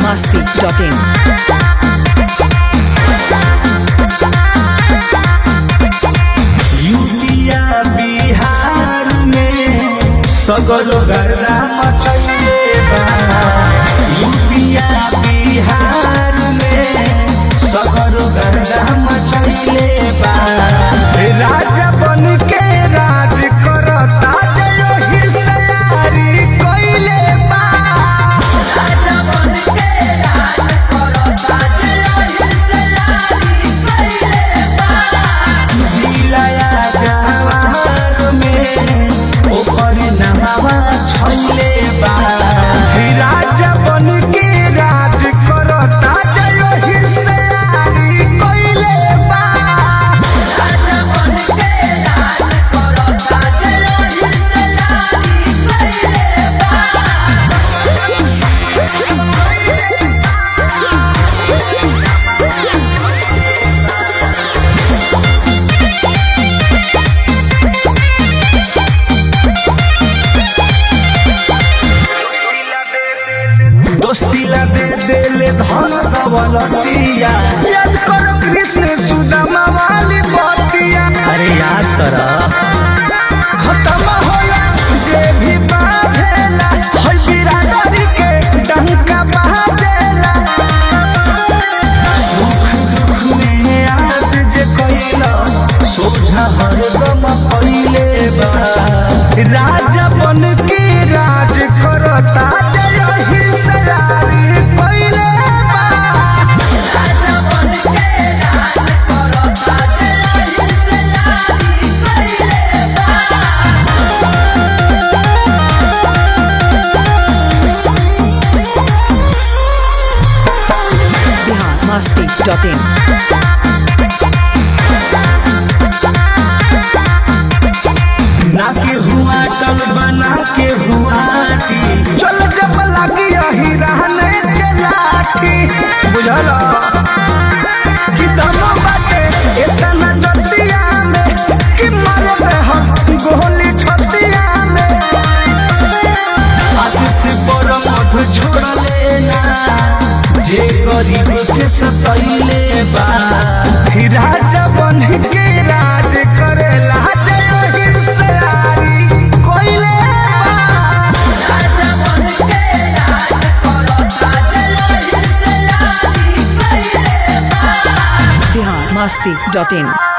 biharmasti.in यूपिया बिहार में सगरो गर्रा मचैले बा यूपिया बिहार में सगरो गर्रा मचैले बा राजा बन के राज करता जय हिसयारी कइले बा राजा बन के राज करता जय हिसयारी कइले बा जिलाया जवार में ओकर नमावा छैले बा हे राजा बन के राज करता जय हिसयारी कइले बा राजा बन के राज करता जय हिसयारी कइले बा दोस्ती ला दे देले धन दौलतिया याद करो कृष्ण सुदामा वाली बतिया अरे याद कर खत्म होला जे भी बाझेला हर बिरादरी के डंका बाजेला सुख दुख में याद जे कइला सोझा हरदम पइले बा राजा बन के राज करता जय हिसयारी पइले बा राजा बन के राज करता जय हिसयारी पइले बा biharmasti.in ना के हुआ टल बना के हुआ टी चल जब लगी यही रहने के लाठी बुझल कि दम बाटे इतना जतिया में कि मर दे हम गोली छतिया में आशीष पर मध छोड़ लेना जे गरीब के सतैले बा फिर राजा बन के राज करेला जय हिरसयारी कोइले बा राजा बन के राज करता जय हिरसयारी कोइले बा biharmasti.in